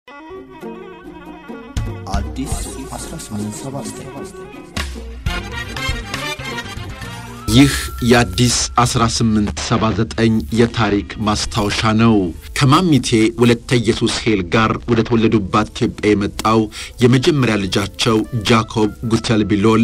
አዲስ 1879 ይህ የአዲስ 1879 የታሪክ ማስታወሻ ነው። ከማሚቴ ወለተ ኢየሱስ ሄል ጋር ወደ ተወለዱባት ኢትዮጵያ የመጣው የመጀመሪያ ልጃቸው ጃኮብ ጉተልቢሎል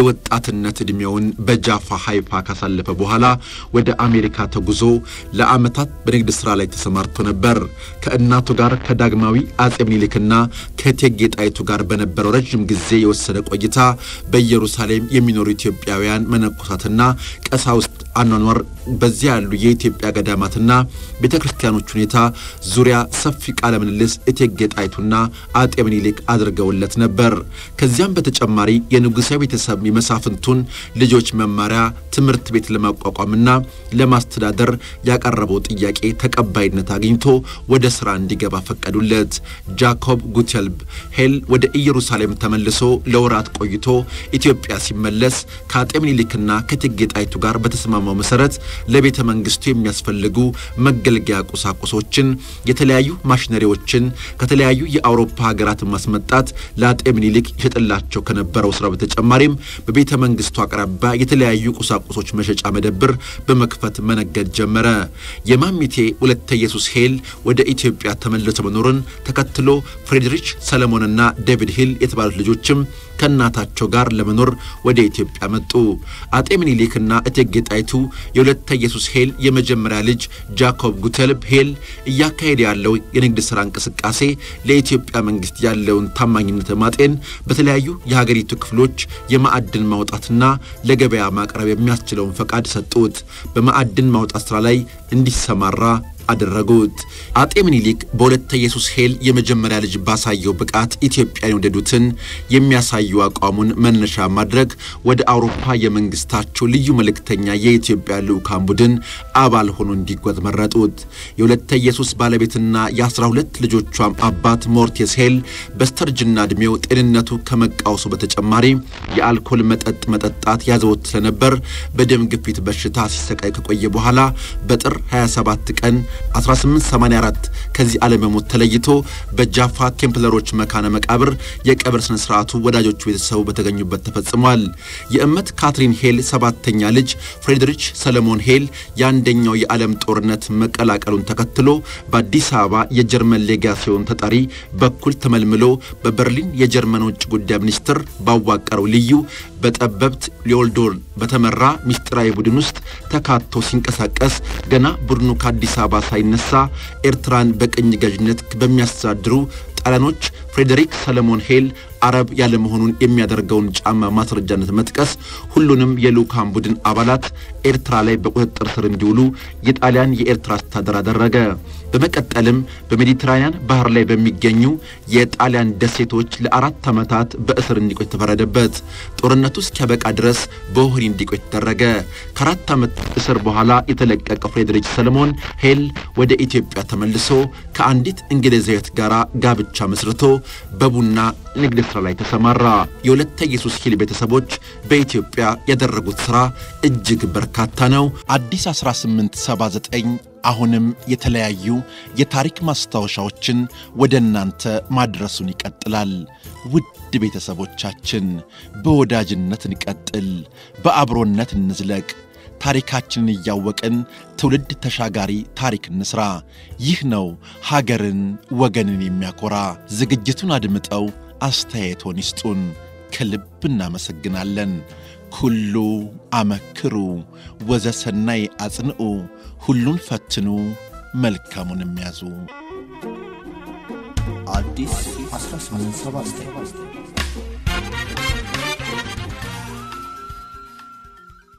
የወጣትነት ዕድሜውን በጃፋ ሃይፋ ካሳለፈ በኋላ ወደ አሜሪካ ተጉዞ ለዓመታት በንግድ ሥራ ላይ ተሰማርቶ ነበር። ከእናቱ ጋር ከዳግማዊ አጼ ምኒልክና ከእቴጌ ጣይቱ ጋር በነበረው ረዥም ጊዜ የወሰደ ቆይታ በኢየሩሳሌም የሚኖሩ ኢትዮጵያውያን መነኮሳትና ቀሳውስት አኗኗር በዚያ ያሉ የኢትዮጵያ ገዳማትና ቤተ ክርስቲያኖች ሁኔታ ዙሪያ ሰፊ ቃለ ምልልስ እቴጌ ጣይቱና አጤ ምኒልክ አድርገውለት ነበር። ከዚያም በተጨማሪ የንጉሣዊ ቤተሰብ የመሳፍንቱን ልጆች መማሪያ ትምህርት ቤት ለማቋቋምና ለማስተዳደር ያቀረበው ጥያቄ ተቀባይነት አግኝቶ ወደ ሥራ እንዲገባ ፈቀዱለት። ጃኮብ ጉተልብ ሄል ወደ ኢየሩሳሌም ተመልሶ ለወራት ቆይቶ ኢትዮጵያ ሲመለስ ከአጤ ምኒልክና ከእቴጌ ጣይቱ ጋር በተስማማው መሠረት ለቤተ መንግሥቱ የሚያስፈልጉ መገልገያ ቁሳቁሶችን፣ የተለያዩ ማሽነሪዎችን ከተለያዩ የአውሮፓ ሀገራት ማስመጣት ለአጤ ምኒልክ ይሸጥላቸው ከነበረው ሥራ በተጨማሪም በቤተ መንግሥቱ አቅራቢያ የተለያዩ ቁሳቁሶች መሸጫ መደብር በመክፈት መነገድ ጀመረ። የማሚቴ ወለተ ኢየሱስ ሄል ወደ ኢትዮጵያ ተመልሶ መኖርን ተከትሎ ፍሬድሪች ሰለሞንና ዴቪድ ሂል የተባሉት ልጆችም ከእናታቸው ጋር ለመኖር ወደ ኢትዮጵያ መጡ። አጤ ምኒልክና እቴጌ ጣይቱ የወለተ ኢየሱስ ሄል የመጀመሪያ ልጅ ጃኮብ ጉተልብ ሄል እያካሄደ ያለው የንግድ ሥራ እንቅስቃሴ ለኢትዮጵያ መንግሥት ያለውን ታማኝነት ማጤን በተለያዩ የሀገሪቱ ክፍሎች የማዕድን ማውጣትና ለገበያ ማቅረብ የሚያስችለውን ፈቃድ ሰጡት። በማዕድን ማውጣት ሥራ ላይ እንዲሰማራ አደረጉት። አጤ ምኒልክ በወለተ ኢየሱስ ሄል የመጀመሪያ ልጅ ባሳየው ብቃት ኢትዮጵያን የወደዱትን የሚያሳዩ አቋሙን መነሻ ማድረግ ወደ አውሮፓ የመንግስታቸው ልዩ መልእክተኛ የኢትዮጵያ ልዑካን ቡድን አባል ሆኖ እንዲጓዝ መረጡት። የወለተ ኢየሱስ ባለቤትና የአስራ ሁለት ልጆቿም አባት ሞርቴስ ሄል በስተርጅና ዕድሜው ጤንነቱ ከመቃወሱ በተጨማሪ የአልኮል መጠጥ መጠጣት ያዘወት ስለነበር በደም ግፊት በሽታ ሲሰቃይ ከቆየ በኋላ በጥር 27 ቀን 1884 ከዚህ ዓለም በሞት ተለይቶ በጃፋ ቴምፕለሮች መካነ መቃብር የቀብር ስነ ስርዓቱ ወዳጆቹ ቤተሰቡ በተገኙበት ተፈጽሟል። የእመት ካትሪን ሄል ሰባተኛ ልጅ ፍሬድሪች ሰለሞን ሄል የአንደኛው የዓለም ጦርነት መቀላቀሉን ተከትሎ በአዲስ አበባ የጀርመን ሌጋሲዮን ተጠሪ በኩል ተመልምሎ በበርሊን የጀርመን ውጭ ጉዳይ ሚኒስትር ባዋቀረው ልዩ በጠበብት ሊዮልዶር በተመራ ምስጢራዊ ቡድን ውስጥ ተካቶ ሲንቀሳቀስ ገና ቡድኑ ከአዲስ አበባ ሳይነሳ ኤርትራን በቅኝ ገዥነት በሚያስተዳድሩ ጣሊያኖች ፍሬዴሪክ ሰለሞን ሄል አረብ ያለመሆኑን የሚያደርገውን ጫማ ማስረጃነት መጥቀስ ሁሉንም የልዑካን ቡድን አባላት ኤርትራ ላይ በቁጥጥር ስር እንዲውሉ የጣሊያን የኤርትራ አስተዳደር አደረገ። በመቀጠልም በሜዲትራንያን ባህር ላይ በሚገኙ የጣሊያን ደሴቶች ለአራት ዓመታት በእስር እንዲቆይ ተፈረደበት። ጦርነቱ እስኪያበቃ ድረስ በወህኒ እንዲቆይ ተደረገ። ከአራት ዓመት እስር በኋላ የተለቀቀው ፍሬድሪክ ሰለሞን ሄል ወደ ኢትዮጵያ ተመልሶ ከአንዲት እንግሊዛዊት ጋር ጋብቻ መስርቶ በቡና ንግድ ሥራ ላይ ተሰማራ። የወለተ ኢየሱስ ሂል ቤተሰቦች በኢትዮጵያ ያደረጉት ሥራ እጅግ በርካታ ነው። አዲስ 1879 አሁንም የተለያዩ የታሪክ ማስታወሻዎችን ወደ እናንተ ማድረሱን ይቀጥላል። ውድ ቤተሰቦቻችን በወዳጅነት እንቀጥል፣ በአብሮነት እንዝለቅ። ታሪካችንን እያወቅን ትውልድ ተሻጋሪ ታሪክ እንስራ። ይህ ነው ሀገርን ወገንን የሚያኮራ። ዝግጅቱን አድምጠው አስተያየቶን ይስጡን። ከልብ እናመሰግናለን። ኩሉ አመክሩ ወዘሰናይ አጽንዑ፣ ሁሉን ፈትኑ መልካሙን የሚያዙ አዲስ 1879